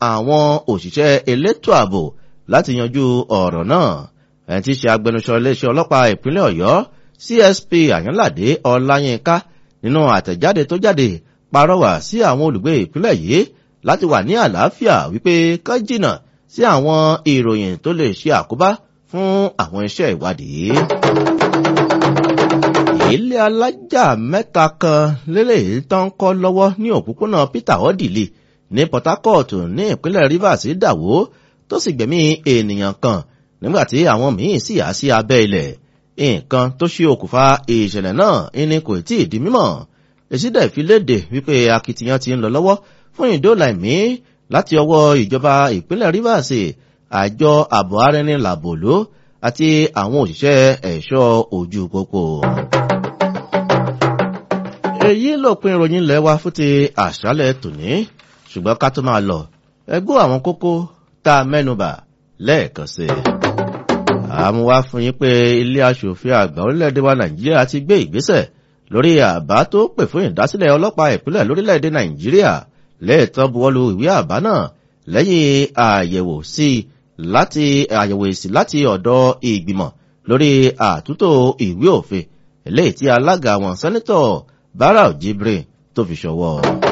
àwọn òṣìṣẹ́ elétò ààbò láti yanjú ọ̀rọ̀ náà ẹni tí í ṣe agbẹnusọ iléeṣẹ́ ọlọ́pàá ìpínlẹ̀ ọ̀yọ́ csp àyànládé ọláyínká nínú àtẹ̀jáde tó jáde parọ́wà sí àwọn olùgbé ìpínlẹ̀ yìí láti wà ní àlàáfíà wípé kán jìnnà sí àwọn ìròyìn tó lè ṣe àkóbá fún àwọn iṣẹ́ ìwádìí. ilé alájà mẹ́ta kan lélẹ́yìí tó ń kọ́ lọ́wọ́ ní òpópónà peter odili ní port harcourt ní ìpínlẹ̀ rivers dàwó tó sì gbẹ̀mí ènìyàn kan nígbàtí àwọn míín sì há sí abẹ́ ilẹ̀ nǹkan tó ṣe okùnfà ìṣẹ̀lẹ̀ náà ní kò tí ì di mímọ̀ èsì dẹ̀ fi léde wípé akitiyan ti ń lọ lọ́wọ́ fún ìdóòlà ẹ̀mí láti ọwọ́ ìjọba ìpínlẹ̀ rivers àjọ ààbò arẹni làbòló àti àwọn òṣìṣẹ́ ẹ̀ṣọ́ ojú pópó. èyí lópin ìròyìn ilẹ̀ wa fún ti àṣálẹ̀ tòní ṣùgbọ́n ká tó máa lọ ẹgbọ́ àwọn kókó tá a mẹ́nubà lẹ́ẹ̀kan sí i. àmúwá fún yín pé ilé aṣòfin àgbà orílẹ̀-èdè wa nàìjíríà ti gbé ìgbésẹ̀ lórí àbá tó pè fún ìdásílẹ̀ ọlọ́pàá ìpínlẹ̀ lórílẹ̀-èdè nàìjíríà lẹ́ẹ̀tọ́ buwọ́lu ìwé àbá náà lẹ́yìn àyẹ̀wò sí láti àyẹ̀wò èsì láti ọ̀dọ̀ ìgbìmọ̀ lórí àtúntò ìwé òfin eléyìí tí alága wọn sẹ́nitọ̀ barau jibrin tó fi ṣọwọ́.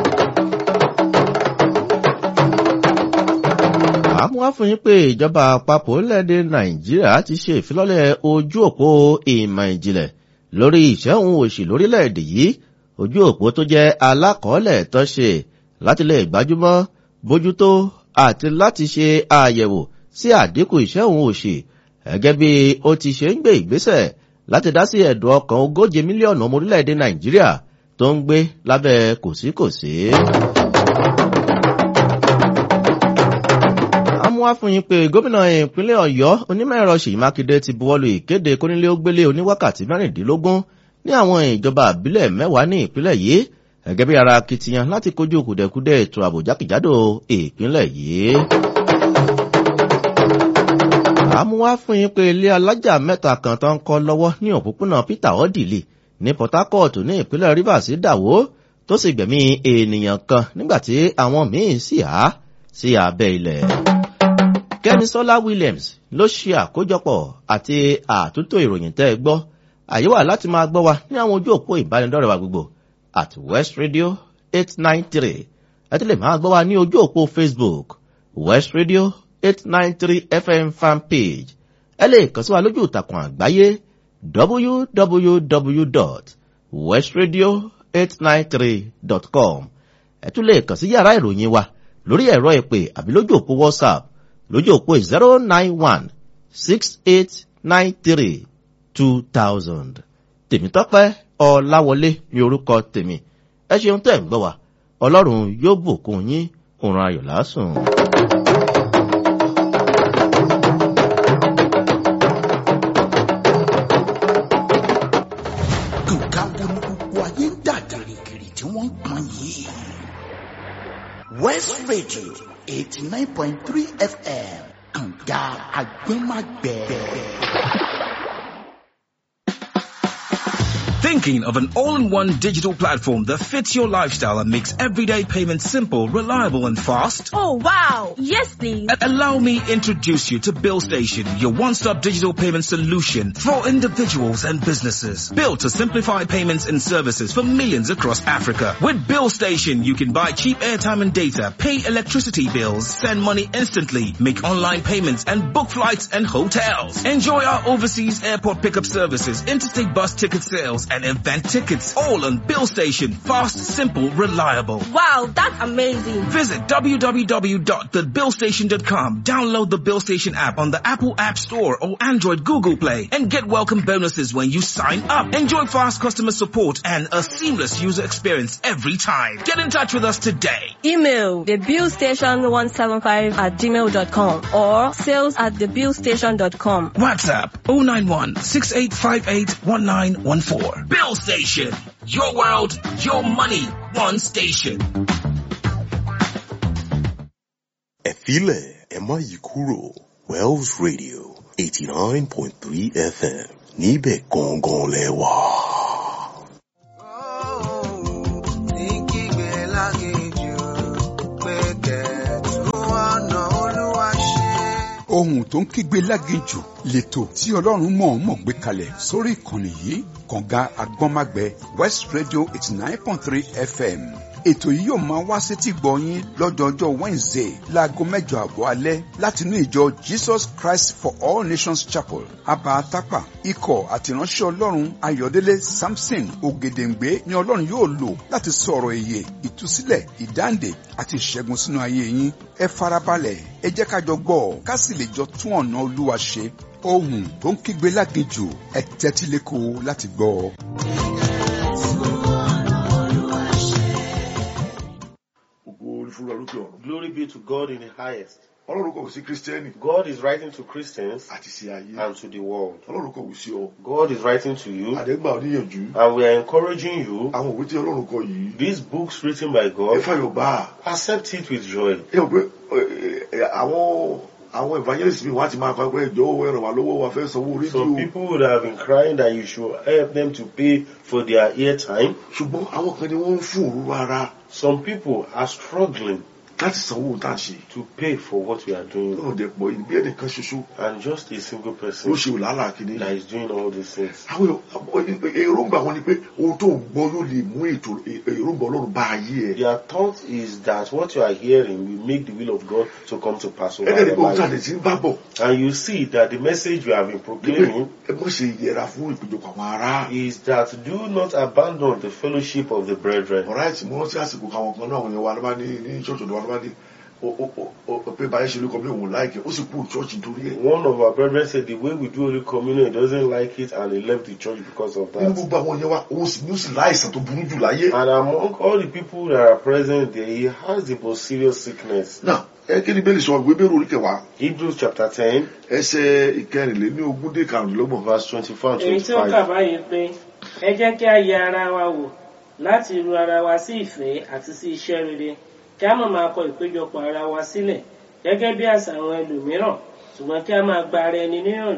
àmúwá fún yín pé ìjọba àpapọ̀ orílẹ̀-èdè nàìjíríà ti ṣe ìfilọ́lẹ̀ ojú òpó ìmọ̀ ìjìnlẹ̀ lórí ìṣẹ́hun òṣì lórílẹ̀-èdè yìí ojú òpó tó jẹ́ alákọ̀ọ́lẹ̀ tó ṣe láti lè gbájúmọ́ bójútó àti láti ṣe àyẹ̀wò sí àdínkù ìṣẹ́hun òṣì gẹ́gẹ́ bí ó ti ṣe ń gbé ìgbésẹ̀ láti dá sí ẹ̀dùn ọkàn ogóje mílíọ̀nù ọmọ orílẹ̀-èdè nàìjíríà tó ń gbé lábẹ́ kòsíkòsí. amúwá fún yín pé gómìnà ìpínlẹ̀ ọ̀yọ́ onímọ̀-ẹ̀rọ ṣèyí mákindé ti buwọ́lu ìkéde kónílé ó gbélé oníwákàtí mẹ́rìndínlógún ní àwọn ìjọba àbílẹ̀ mẹ́wàá ní ìpínlẹ̀ yìí gẹ́gẹ́ bí ara akitiyan láti kojú kùdẹ̀kudẹ̀ ètò ààbò jákèjádò ìpínlẹ̀ yìí. àmúwá fún yín pé ilé alájà mẹ́ta kan tó ń kọ́ lọ́wọ́ ní òpópónà peter odili ní port harcourt ní ìpínlẹ̀ rivers dàwó tó sì gbẹ̀mí ènìyàn kan nígbàtí àwọn míín sì há sí abẹ́ ilẹ̀. kẹ́nisọ́lá williams ló ṣe àkójọpọ̀ àti àtúntò ìròyìn tẹ́ ẹ gbọ́ àyè wà láti máa gbọ́ wa ní àwọn ojú òpó ìbánidọ́rẹ̀ wa gbogbo at west radio eight nine three ẹ ti lè máa gbọ́ wa ní ojú òpó facebook west radio eight nine three fm fan page ẹ lè kàn sí wa lójú ìtàkùn àgbáyé www.westradio893.com ẹ tún lè kàn sí yàrá ìròyìn wa lórí ẹ̀rọ ìpè àbí lójú òpó whatsapp lójú òpó zero nine one six eight nine three two thousand tèmítọ́pẹ́ ọláwọlé ní orúkọ tèmi ẹ ṣeun tẹ̀ ń gbọ́ wa ọlọ́run yóò bùkún yín òun ayọ̀ lásùn. nǹkan wo ni gbogbo ayé ń dà gìrìgìrì tí wọ́n ń pọn yìí. west radio eighty nine point three fm kànga agbẹ́magbẹ́. Thinking of an all-in-one digital platform that fits your lifestyle and makes everyday payments simple, reliable and fast? Oh wow! Yes please! A- Allow me introduce you to Bill Station, your one-stop digital payment solution for individuals and businesses. Built to simplify payments and services for millions across Africa. With Bill Station, you can buy cheap airtime and data, pay electricity bills, send money instantly, make online payments and book flights and hotels. Enjoy our overseas airport pickup services, interstate bus ticket sales and event tickets. All on Bill Station. Fast, simple, reliable. Wow, that's amazing! Visit www.thebillstation.com. Download the Bill Station app on the Apple App Store or Android Google Play and get welcome bonuses when you sign up. Enjoy fast customer support and a seamless user experience every time. Get in touch with us today. Email thebillstation175 at gmail.com or sales at thebillstation.com. WhatsApp 091 6858 1914. Bill Station. Your world, your money, one station. ẹ filẹ̀ ẹ má yí kúrò wells radio eighty nine point three fm níbẹ̀ gangan lẹ wà. ohun tó ń kígbe láginjù lẹ́tọ̀ tí ọlọ́run mọ̀ọ́mọ̀ gbé kalẹ̀ sórí ìkànnì yìí kànga agbọ́nmágbẹ west radio eighty nine point three fm ètò yìí yóò máa wá sétí gbọ̀nyín lọ́jọ́jọ́ wednesday láago mẹ́jọ àbọ̀ alẹ́ látinú ìjọ jesus christ for all nations chapel abatapa ikọ̀ àtìránṣẹ́ ọlọ́run ayọ̀délé samson ògèdèǹgbé ni ọlọ́run yóò lò láti sọ̀rọ̀ èyè ìtúsílẹ̀ ìdáǹdè àti ìṣẹ́gun sínú ayé yín ẹ farabalẹ̀ ẹ jẹ́ ká jọ gbọ́ ká sì lè jọ tún ọ̀nà olúwa ṣe ohun tó ń kígbe láginjù ẹ tẹ́tí lẹ́kọ̀ọ́ láti gbọ́ ọ. Ògo orí fún lórúkọ ọ̀run. Glory be to God in the highest. Ọlọ́run kò sí Kírísítẹ́nì God is writing to Christians àti sí ayé. and to the world. Ọlọ́run kò wù sí ọ. God is writing to you Àdẹ́gbà oníyànjú. and we are encouraging you. Àwọn òwe tí Ọlọ́run kọ yìí. These books written by Ẹ God, fàyọ̀ bá a. accept it with joy. Ẹ mọ̀ pé ẹ, ẹ, àwọn àwọn evangelist mi wọ́n á ti máa kọ́ pé ẹjọ́ owó ẹ̀rọ wà lọ́wọ́ wa fẹ́ sanwó Some rédíò. people would have been crying that you should help them to pay for their airtime. Ṣùgbọ́n àwọn kan ni wọ́n ń fún òru ara Some people are struggling láti sanwó tá à ń ṣe. to pay for what we are doing. Náà dẹ̀ pọ̀ ìbí ẹnìkan ṣoṣo And just a single ló person ṣe òlàlà kìíní. that is doing all these things. Àwọn èròǹgbà wọn ni pé ohun tó ń gbọ́ yóò lè mú ètò èròǹgbà Ọlọ́run bá ayé ẹ̀. Their thought is that what you are hearing will make the will of God to come to pass over Ẹ̀dẹ̀ ni your pé ohun tá a life. lè ti ń bá bọ̀. And you see that the message you have been Nígbè proclaiming ẹ mọ̀ ṣe yẹra fún ìpéjọpọ̀ àwọn ará. is that do not abandon the fellowship of the brethren. Alright, mo rántí àsìkò kan àwọn kan náà àwọn yẹn wà lọ́ba ní ní ṣọ́ọ̀ṣì ọ̀dọ̀ wa lọ́ba ní o- o- o- o- pé báyìí ṣe ló kọ́ bí òun láìkẹ́ ó sì kú ṣọ́ọ̀ṣì nítorí ẹ̀. One of our brethren said the way we do Holy Communion, he doesn't like it and he left the church because of Nínú that. gbogbo àwọn yẹn wa òun sì ní ó sì láìsàn tó burú jù láyé. And among all the people that are present there, he has the most serious sickness. Náà ẹ kí ni bẹ́ẹ̀ lè sọ ìwé bẹ́ẹ̀ orí kẹwàá Hebrews chapter 10, ẹsẹ̀ ìkẹrìnléní ogún dé karùnlélọ́gbọ̀n. verse 24 and èyí tí ó kà 25. báyìí pé ẹ jẹ́ kí a yẹ ara wa wò láti ru ara wa sí ìfẹ́ àti sí iṣẹ́ rere kí a má máa kọ ìpéjọpọ̀ ara wa sílẹ̀ gẹ́gẹ́ bí àṣà àwọn ẹlòmíràn ṣùgbọ́n kí a máa gba ara ẹni níyànjú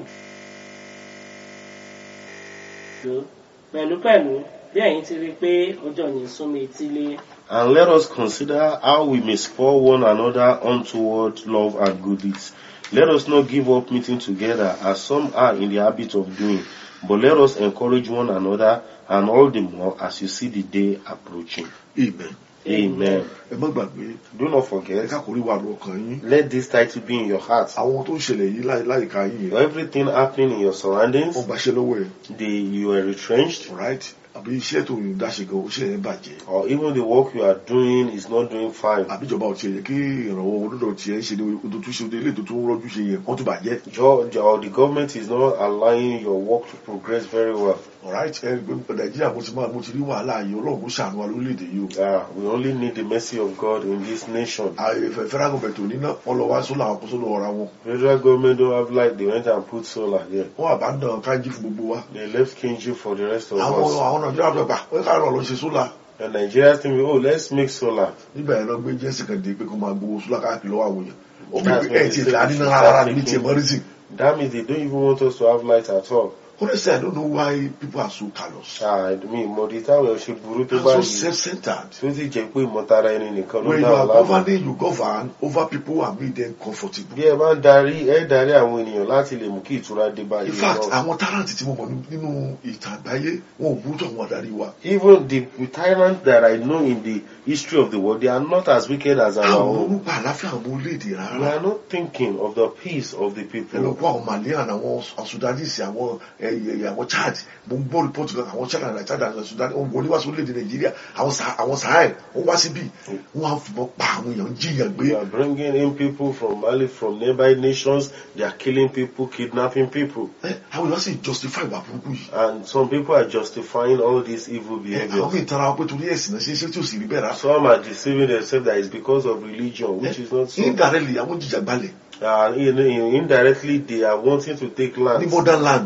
pẹ̀lúpẹ̀lú bí ẹ̀yin ti rí i pé ọjọ́ yìí súnmọ́ etílé. And let us consider how we may spur one another on toward love and good deeds. Let us not give up meeting together as some are in the habit of doing, but let us encourage one another and all the more as you see the day approaching. Amen. Amen. Ẹ má gbàgbé Do not ẹ forget, kákòrí wà lọ ọkàn yín. let this title be in your heart. Àwọn tó ń ṣẹlẹ̀ yìí láì- láìka yín yẹn. Everything happening in your surroundings, Wọ́n gbaṣẹ́ lọ́wọ́ ẹ̀. the, you are retrenched, Alright, àbí iṣẹ́ tó ń dáṣe gan iṣẹ́ yẹn bàjẹ́. or even the work you are doing is not doing fine. àbíjọba ò tiẹ̀ yẹ kí ìrànwọ́ olódò tiẹ̀ ń ṣe ní odò tó ṣe odò ilé tó tún rọ́jú ṣe yẹn kán tó bàjẹ́. Jo- or the government is not allowing your work to progress very well. alright ẹ rí i pé nàìjíríà mo ti máa mo ti rí wàhálà yìí ọlọ́run kó ṣàánú wa lórílẹ̀‐èdè yìí o. Ah, we only need the mercy of God in this nation. àìfẹ́ federal government ò ní ná wọn lọ wá sólà àwọn kó sólà ọ̀ra wọn. Federal government don't have light, they went and put solar there. wọ́n àbá ń dàn kájí fún gbogbo wa. They left Kinji for the rest of àwọn us. àwọn nàìjíríà tó gbà wọ́n ká lọ lọ ṣe sólà. And Nigerians think, oh, let's make solar. nígbà yẹn lọ gbé jẹ́sì kan dé pé kó máa gbowó sólà káàkiri lọ́wọ́ àwọn èèyàn. ó bí That's pé what ẹ̀ they tiẹ̀ say tà we nínú should rárá start níbi tiẹ̀ making. mọ́rísì. That means they don't even want us to have light at all. honestly i don't know why people are so callous. Ah, I mean, mo di táwọn ṣe burú tó and bá so yìí. self-centered. Tí ó sì jẹ́ pé ìmọ̀tara ẹni nìkan ló when you dá wa are láàmú. governing you govern over people and make them comfortable. Bí ẹ bá ń darí, ẹ darí àwọn ènìyàn láti lè mú kí ìtura dé bá in ìlú fact náà. àwọn talent tí mo mọ̀ ní- nínú ìtàn àgbáyé wọn ò burú tó àwọn adarí wa. Even the tyrants that I know in the history of the world, they are not as wicked as our àwọn own. orúkọ àláfíà àwọn orílẹ̀-èdè We rárá. are not thinking of the peace of the ẹ lọ people. kó àwọn malian àwọn sudanese àwọn ẹyẹ àwọn chad mo ń gbọ́ report kan àwọn chad and chad and sudan wọn wọlé wá sí orílẹ̀-èdè nàìjíríà àwọn Sa- àwọn sahel wọn wá síbí wọn á fìbọn pa àwọn èèyàn jiyàn We gbé. are bringing in people from Mali, from nearby nations. They are killing people, kidnapping people. Ẹ, àwọn èèyàn sì justify ìwà burúkú yìí. And some people are justifying all these evil Ẹ, àwọn behaviors. míì tara wọn pé torí ẹ̀sìn náà ṣe é ṣe tí ò sì rí bẹ́ẹ̀ rárá. Some are deceiving themselves that it's because of religion, which is not so. indirectly àwọn jìjàgbalẹ̀ Uh, in, in, indirectly, they are wanting to take ní land modern land modern world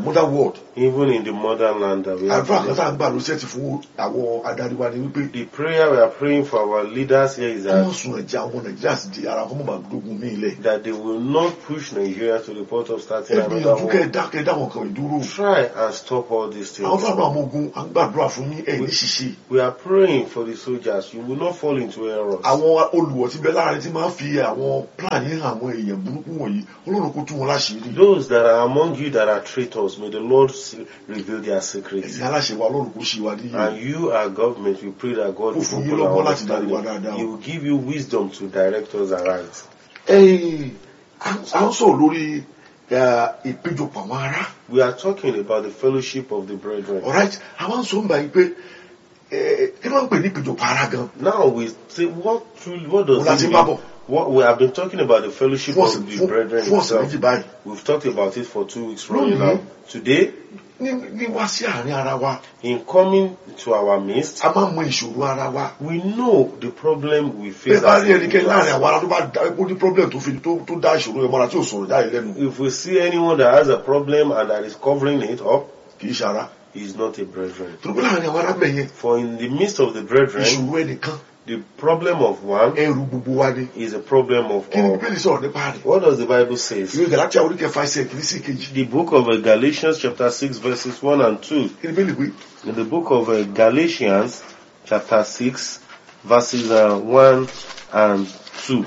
world even in the modern land that we have. àdúrà kan today. tá à ń gbà ló ṣẹ́ẹ̀tì fún àwọn adarí wa ni wípé The prayer we are praying for our leaders here is wọ́n that, sùn ẹ̀jẹ̀ àwọn nàìjíríà sì di ara kọ́mọ̀ gbàgbógun ní ilẹ̀ that they will not push Nigeria to the point of starting ẹ another gbìyànjú kẹ́ ẹ war. dákẹ́ dáwọn kan ìdúró Try and stop all these àwọn things. fúlàní àwọn ogun à ń gbàdúrà fún yín ẹ̀ ní ṣiṣẹ́ We are praying for the soldiers. You will not fall into errors. àwọn olùwọ̀ tí bẹ láàrin tí máa ń fi àwọn plan yín hàn àwọn èèyàn burúkú wọ̀nyí ọlọ́run kó tú wọn láṣìírí Those that are among you that are traitors, may the Lord s- reveal their secrets. ẹ̀sìn aláṣẹ wa ọlọ́run kò ṣe wa níyì And you, our government, we pray that God Kó fún will yín open our lọ́gbọ́n láti darí wa understanding. dáadáa. He will give you wisdom to direct us aright. Ẹ̀yin, à à ń sọ̀rọ̀ lórí eh, ìpéjọpọ̀ àwọn ará We are talking about the fellowship of the brethren. alright àwọn sọ ń bá yín pé eh, kí ló ń pè ní ìpéjọpọ̀ ará gan Now we say what truly what Mo does láti it bá mean? bọ̀ What we have been talking about the fellowship fún of ọ̀sẹ̀ the fún- brethren fún ọ̀sẹ̀ itself. méjì báyìí We've talked about it for two weeks running Lónìí. now. Today, ní ní wá sí àárín ara wa in coming to our midst, a máa mọ ìṣòro ara wa we know the problem we bẹ́ẹ̀ face. bá as rí ẹnikẹ́ni láàrin individuals. àwọn ará tó bá dá ó ní problem tó fi tó tó dá ìṣòro yẹn mọ́ra tí ò sọ̀rọ̀ jáde lẹ́nu If we see anyone that has a problem and that is covering it up, kì í ṣe ara he is not a brethren. tó pé láàrin àwọn ará bẹ̀yẹn For in the midst of the brethren, ìṣòro ẹnìkan the problem of one ẹrù gbogbo wa ni is a problem of kí ni all. bíbélì sọ̀rọ̀ nípa rẹ̀ What does the Bible say? ìwé galatia orí kẹfà ẹsẹ̀ kìíní sí kejì The book of uh, Galatians chapter 6 verses 1 and 2. kí ni bíbélì pé In the book of uh, Galatians chapter 6 verses uh, 1 and 2.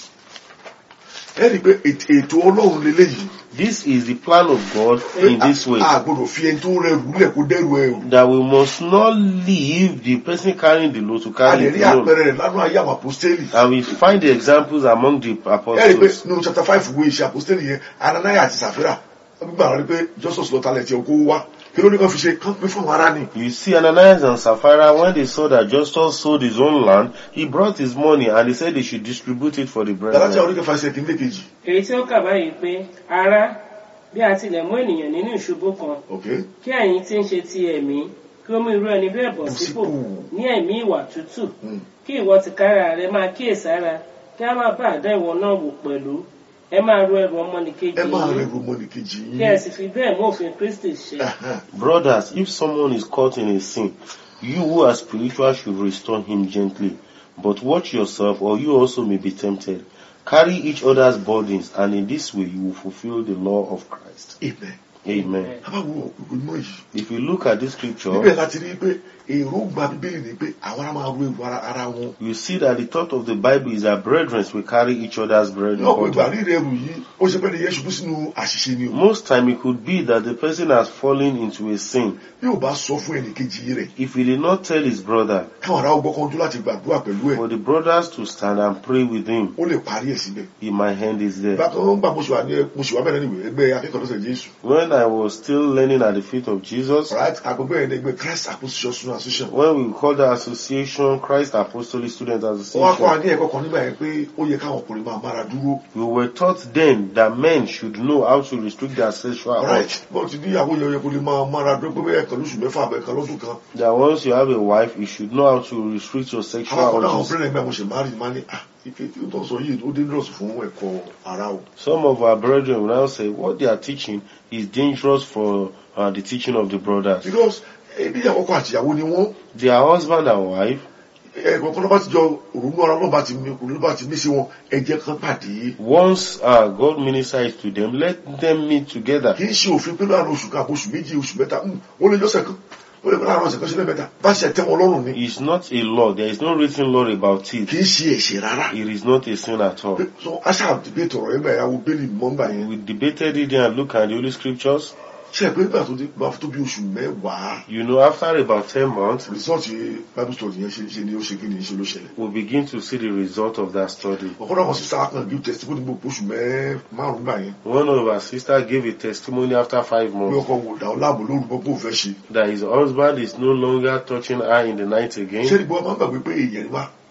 ẹ rí i pé ètò ètò ọlọ́run leléyìí This is the plan of God in this way. a gbọ́dọ̀ fi ẹni tó rẹrù lẹ̀ kó dẹ́rù ẹrù That we must not leave the person carrying the load to a carry lè it rí alone. àpẹẹrẹ rẹ̀ lánàá ayé àwọn apostoli And we find the examples among the ẹ rí i pé apostles. nínú chapter five wo iṣẹ́ apostoli yẹn ananaya àti safira gbígbà rí i pé jesus lọ talẹ̀ tiẹ̀ kó wá kí ló ní kàn fi ṣe kán pín fún àwọn ará ni You see, Ananias and Sapphira, when they saw that Justus sold his own land, he brought his money and he said they should distribute it for the galatia orí brethren. kẹfà ẹsẹ̀ kìíní kejì èyí tí ó kà báyìí pé ará bí a tilẹ̀ mú ènìyàn nínú ìṣubú kan ok kí ẹ̀yin tí ń ṣe ti ẹ̀mí kí ó mú irú ẹni bẹ́ẹ̀ bọ̀ Bọ̀ sípò sípò. ní ẹ̀mí ìwà tútù Mm. kí ìwọ tìkára rẹ máa kíyèsára kí a má bàa dá ìwọ náà wò pẹ̀lú ẹ máa ro ẹrù ọmọnìkejì ẹ máa yín rẹrù ọmọnìkejì kí ẹ yín sì fi bẹ́ẹ̀ mú òfin kristi ṣe Ẹhẹ́n. Brothers, if someone is caught in a sin, you who are spiritual should restore him gently. But watch yourself, or you also may be tempted. Carry each other's burdens, and in this way you will fulfill the law of Christ. amen Amen. abáwo ìgbìmọ̀ yìí If you look at this scripture, níbẹ̀ láti rí i pé èròǹgbà bíbélì ni pé àwọn ará máa ro èrò ara ara wọn you see that the thought of the Bible is that brethren will carry each other's burden. lọ́pọ̀ ìgbà burden. rírẹ̀ ẹrù yìí ó ṣe pé ní yẹn ṣubú sínú àṣìṣe ni o Most time it could be that the person has fallen into a sin. bí ò bá sọ fún ẹnìkejì rẹ̀ If he did not tell his brother, káwọn ará ọgbọ́n kan ojú láti gbàdúrà pẹ̀lú ẹ̀ for the brothers to stand and pray with him, ó lè parí ẹ̀ síbẹ̀ he might hand is there. bákan ó ń gbà mo ṣe wà ní mo ṣe wà bẹ̀rẹ̀ níwèé ẹgbẹ́ akẹ́kọ̀ọ́ lọ́sẹ̀ jésù When I was still learning at the feet of Jesus, right agbègbè ẹ̀ ní ẹgbẹ́ christ apostolic student association when we called the association Christ Apostolic Student wọ́n wá kọ́ wa Association, ní ẹ̀kọ́ kan nígbà yẹn pé ó yẹ káwọn ọkùnrin máa mára dúró we were taught then that men should know how to restrict their sexual urge. right bọ́ọ̀ ti níyàwó yẹn ó yẹ kó lè máa mára dúró pé bẹ́ẹ̀ kan lóṣù mẹ́fà bẹ́ẹ̀ kan lọ́dún kan That once you have a wife, you should know how to restrict your àwọn sexual akọ́dọ̀ àwọn urges. obìnrin ẹgbẹ́ mo ṣe máa rí máa ní ah ife tí ó tọ́ sọ yìí ó dangerous fún ẹ̀kọ́ ara o Some of our brethren will now say what they are teaching is dangerous for uh, the teaching of the brothers. because ebi àkọ́kọ́ àtìyàwó ni wọ́n Their husband and wife, ẹ̀kọ́kọ́ lọ́ba ti jọ òrùnú ara lọ́ba ti mi lọ́ba ti mí sí wọn ẹ̀jẹ̀ kan pàdé once uh, God ministers to them, let them meet together. kì í ṣe òfin pé láàrin oṣù kan àbò oṣù méjì oṣù mẹ́ta hmm, ó lè jọ́sẹ̀ kan ó lè pẹ́ láàrin ọ̀sẹ̀ kan sílẹ̀ mẹ́ta bá ṣe tẹ́ wọn lọ́rùn ni It's not a law. There is no written law about kì it. í ṣe ẹ̀ṣẹ̀ rárá It is not a sin at all. so aṣá debate ọ̀rọ̀ yẹn bẹ̀rẹ̀ àwọn bẹ́ẹ̀lì mọ́mbà yẹn We debated it there and look at the Holy Scriptures. ṣe é pé nígbà tó dé bá tó bí oṣù mẹ́wàá You know, after about 10 months, result bible study yẹn ṣe ṣe ni ó ṣe kí ni ṣe ló ṣẹlẹ̀ we begin to see the result of that study. ọ̀kọ́dọ̀ àwọn sísá kan bí testimony gbogbo oṣù mẹ́ márùn-ún gbà yẹn One of our sisters gave a testimony after five pé months ọkọ wò dà ọ láàbò lóru bọ́ bó fẹ́ ṣe that his husband is no longer touching her in the night ṣé again. ìgbọ́ máa ń gbàgbé pé èèyàn ni wá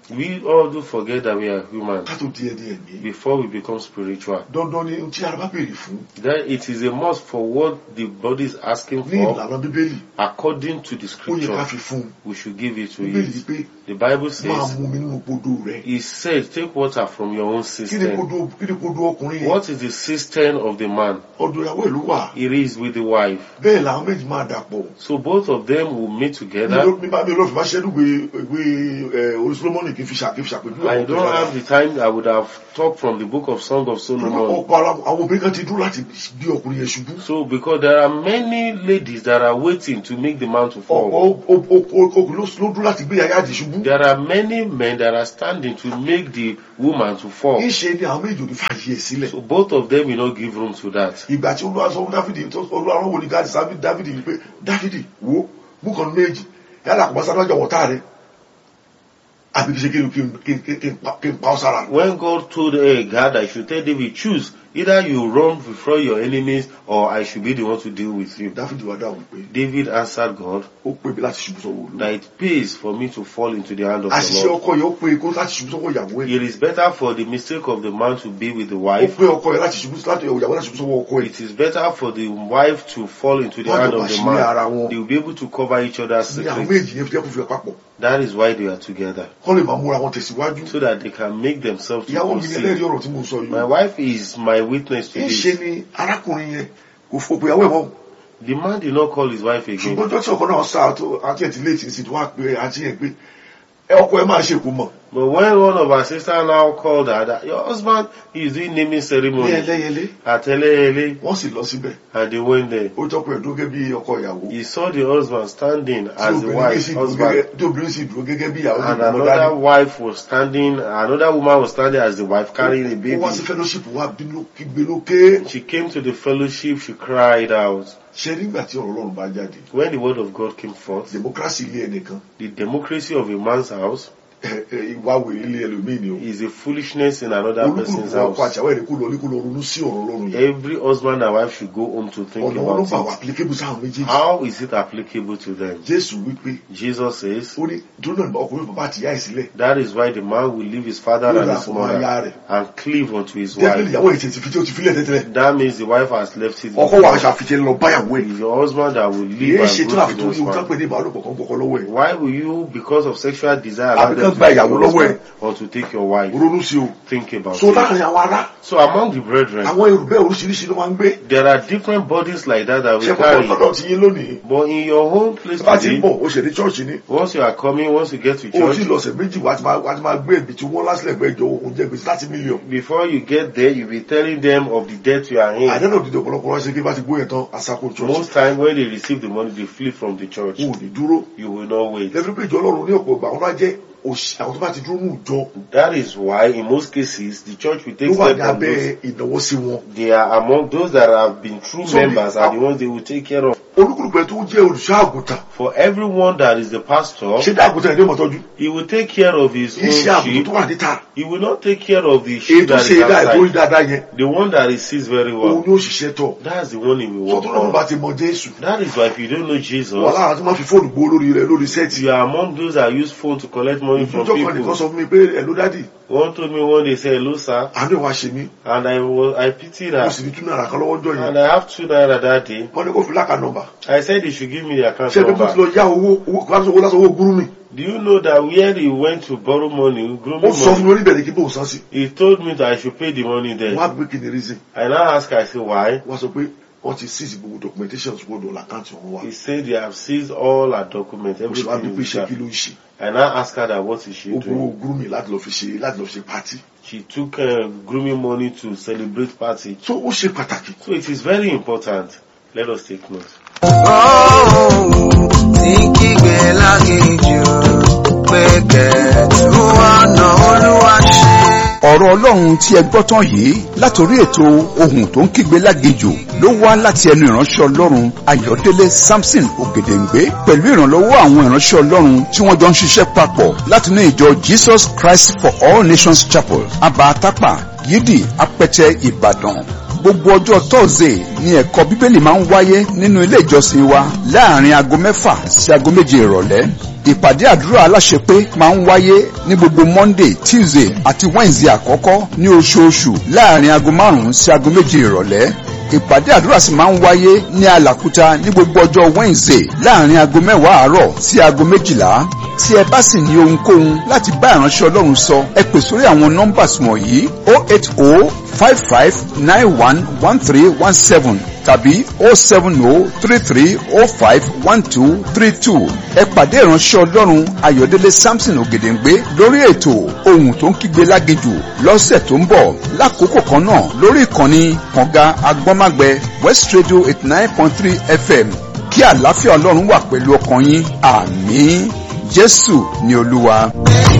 We all do forget that we are human ká tó di ẹni ẹ̀mí before we become spiritual. dandan ni ohun tí ara bá béèrè fún That it is a must for what the body is asking ní for ìlànà bíbélì according to the ó yẹ ká scripture. fi fún un We should give it to bíbélì it. yìí pé The Bible máa says, mú mi nínú podó rẹ He said, take water from your own kí ni cistern. podó kí ni podó ọkùnrin yẹn What is the cistern of the man? ọ̀dọ̀ ìyàwó ìlú wà It is with the wife. bẹ́ẹ̀ làwọn méjì máa dàpọ̀ So both of them will meet together. mi bá mi lọ́ọ̀fù bá ṣẹ́dú ìwé ìwé orí solomoni kì í fi ṣà- kì í fi ṣàpèjúwe I àwọn don't obìnrin have the time. I would have talked from the book of Song of Solomon. ọ̀pọ̀ ara àwọn obìnrin kan ti dúró láti gbé ọkùnrin yẹn ṣubú So because there are many ladies that are waiting to make the man to fall. ọ̀pọ̀ o- o- o- ọkùnrin ló ló dúró láti gbé yàyà àdì ṣubú There are many men that are standing to make the woman to fall. ìṣe ni àwọn méjì ò ní fàyè ẹ̀ sílẹ̀ So both of them will not give room to that. ìgbà tí olúwa sọ fún dáfídì tó olúwa rán wòlíì gáàdì sábì dáfídì wípé dáfídì wo mú kan méjì yálà kò bá sáré ọjà wọ̀tá rẹ àbí kì í ṣe kí n- kí n- kí n- kí n- kí n pa- kí n pa ọ́ sára When God told uh, God, I should tell David, choose either you run before your enemies or I should be the one to deal with you. dáfídì wá dáhùn pé David answered God ó pè mí láti ṣubú sọ́wọ́ olúwa that it pays for me to fall into the hand of the àṣìṣe Lord. ọkọ yẹn ó pè kó láti ṣubú sọ́wọ́ ìyàwó ẹ̀ It is better for the mistake of the man to be with the ó wife. pè ọkọ yẹn láti ṣubú láti ìyàwó láti ṣubú sọ́wọ́ ọkọ ẹ̀ It is better for the wife to fall into the Wọ́n hand jọ of the àṣírí ara man. wọn They will be able to cover each other's ní àwọn secrets. méjì yẹn fi jẹ́ kó fi papọ̀ That is why they are together. kọ́ lè máa múra wọn tẹ̀síwájú So that they can make themselves to ìyàwó mi ni ẹlẹ́rìí conceive. ọ̀rọ̀ tí mo sọ yìí My wife is my witness to ń this. ṣe ni arákùnrin yẹn kò fò pé ìyàwó ẹ̀ mọ́ The man did not call his wife again. ṣùgbọ́n ọjọ́ tí ọkọ náà sá tó àti ẹ̀ ti léètì sí ti wá pé àti ẹ̀ pé ẹ ọkọ ẹ máa ṣe kò mọ̀ But when one of our sisters now called her that your husband is doing naming ní ceremony ẹlẹ́yẹlé at Eleyele wọ́n sì lọ síbẹ̀ and they went there. ó jọ pé ẹ̀dúró gẹ́gẹ́ bí ọkọ ìyàwó He saw the husband standing tí as the obìnrin wife, sì dúró husband, gẹ́gẹ́- tí obìnrin sì dúró gẹ́gẹ́ bí ìyàwó and ní ọmọ another dání wife was standing, another woman was standing as the wife carrying a ó wá sí baby. fellowship wá bínú kígbe lókè She came to the fellowship, she cried out. ṣe nígbà tí ọ̀rọ̀ ọlọ́run bá jáde When the word of God came forth, democracy ilé ẹnìkan the democracy of a man's house ẹ- ẹ, ìwà wèrè ilé ẹlòmíì ni o is a foolishness in another person's olúkúlùkù ọkọ house. àti àwọn ẹ̀rẹ́ kó lọ ní kó lọ ronú sí ọ̀rọ̀ ọlọ́run yẹn Every husband and wife should go home to think ọ̀nà wọn ló about gbà wà it. applicable sáwọn méjèèjì How is it applicable to them? jésù wípé Jesus says, ó ní tó náà ọkùnrin bàbá àti ìyá ẹ̀ sílẹ̀ That is why the man will leave his father yóò and rà his fún aya mother rẹ̀ and cleave unto his definitely wife. ìyàwó ẹ̀ ti ti fi tí ó ti filẹ̀ tẹ́tẹ́lẹ̀ That means the wife has left it. ọkọ wa aṣọ àfijẹ́ lọ báyàwó ẹ̀ It's your husband that will kìí leave ṣe and tó go àfi to tó the ní nǹkan pé husband. ní ìbálòpọ̀ kan kọ́kọ́ lọ́wọ́ ẹ̀ Why will you, because of sexual desire, allow Àbí them kán to gba take ìyàwó your lọ́wọ́ ẹ̀. husband or to take your wife? ronú sí o Think about so it. láàrin àwọn ará So among the brethren, àwọn èrò bẹ́ẹ̀ oríṣiríṣi ló máa ń gbé there are different bodies like that that we ṣe pọ̀ carry. lọ́dọ̀ ti yín lónìí But in your home place bá ti ń today, bọ̀ ó ṣe ní chọ́ọ̀chì ni once you are coming, once you get to o ti church, lọ́sẹ̀ méjì wá ti máa wá ti máa gbé ẹ̀bì tí wọ́n lásìlẹ̀ gbẹ́ ìjọ òun jẹ́ gbèsè láti mílíọ̀n before you get there, you'll be telling them of the debt you are in. àdánù òdìdí ọ̀pọ̀lọpọ̀ ránṣẹ́ kí bá ti gbóyè tán àsàkó chọ́ọ̀chì Most time when they receive the money, they flee from the church. wọn ò ní dúró You will not wait. lẹ́fí pé ìjọ ọlọ́run ní ọ̀pọ̀ ìgbà wọn bá jẹ́ òṣì àwọn tó bá ti dúró ní ìjọ That is why, in most cases, the church will take ló wà ní steps on abẹ́ those. ìnáwó sí wọn They are among those that have been true So the- members are the ones they will take care of. olúkúlùkù ẹ̀ tó jẹ́ olùṣọ́ àgùntàn For everyone that is the pastor, ṣé dá àgùntàn ẹ̀ ní ìmọ̀tọ́jú he will take care of his kì í ṣe own àgùntàn sheep. tó wà níta He will not take care of the èyí sheep tó that ṣe is dá ẹ̀ tó rí outside. dáadáa yẹn The one that he sees very òun well. ni ó ṣiṣẹ́ tọ̀ That's the one he will work sọ́tún náà bá on. ti mọ jésù That is why if you don't know wà Jesus, lára tó máa fi fóònù gbó lórí rẹ̀ lórí sẹ́ẹ̀tì you are among those that use phone to collect money from ìjọ kan nìkan people. sọ fún mi pé ẹ̀ ló dádì One told me one day, say, hello sir, àánú ìwà ṣe mí and I was, I pity mo that. sì ní túnú àrà kan lọ́wọ́ jọ yẹn And I have two naira that day. wọ́n ní kó fi láka nọ́mbà I said he should give me the account ṣé ẹni tó ti number. lọ yá owó owó lásán owó lásán owó gúrú mi Do you know that where he went to borrow money, grow ó sọ fún money, mi oníbẹ̀rẹ̀ kí bóun san sí he told me that I should pay the money wọ́n there. á gbé kí ni reason I now asked, I said, why? wọ́n sọ pé wọ́n ti seize gbogbo documentation gbogbo àkáǹtì wọn wá He said they have seized all our documents, mo sì wá bí everything pé we ṣé kí have. ló ń ṣe I now asked her that what is she ó gbowó doing? gúrú mi láti lọ fi ṣe láti lọ fi ṣe pátì She took uh, grooming money to celebrate party. so ó ṣe pàtàkì So it is very important. Let us take note. tí kígbe lágéjù pé kẹ̀tù ọ̀nà olúwa ṣe. ọ̀rọ̀ ọlọ́run tí ẹ gbọ́ tán yìí látòrí ètò ohun tó ń kígbe lágejò ló wá láti ẹnu ìránṣẹ́ ọlọ́run ayọ̀délé samson ògèdèǹgbé pẹ̀lú ìrànlọ́wọ́ àwọn ìránṣẹ́ ọlọ́run tí wọ́n jọ ń ṣiṣẹ́ papọ̀ látinú ìjọ jesus christ for all nations chapel abatapa yídì apẹtẹ ìbàdàn gbogbo ọjọ́ tọ́sídẹ̀ẹ́ ni ẹ̀kọ́ bíbélì máa ń wáyé nínú ilé ìjọsìn wa láàrin aago mẹ́fà sí aago méje ìrọ̀lẹ́ ìpàdé àdúrà aláṣepé máa ń wáyé ní gbogbo monday tuesday àti wednesday àkọ́kọ́ ní oṣooṣù láàrin aago márùn-ún sí aago méje ìrọ̀lẹ́ ìpàdé àdúrà sì máa ń wáyé ní alàkúta ní gbogbo ọjọ́ wednesday láàrin aago mẹ́wàá àárọ̀ sí aago méjìlá tí ẹ bá sì ní ohunkóhun láti bá ìránṣẹ́ ọlọ́run sọ ẹ pè sórí àwọn nọ́mbàs wọ̀nyí o eight o five five nine one one three one seven tàbí o seven o three three o five one two three two ẹ pàdé ìránṣẹ́ ọlọ́run ayọ̀délé samson ògèdèǹgbé lórí ètò ohun tó ń kígbe lágejù lọ́sẹ̀ tó ń bọ̀ lákòókò kan náà lórí ìkànnì kànga agbọ́nmágbẹ west radio eighty nine point three fm kí àlàáfíà ọlọ́run wà pẹ̀lú ọkàn yín àmín jésù ni olúwa.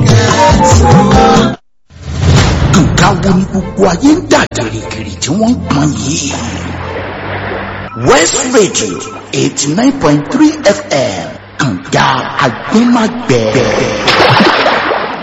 nǹkan wo ni gbogbo ayé ń dà gìrìgìrì tí wọ́n ń pọn yìí. west radio eighty nine point three fm kànga agbẹ́magbẹ́.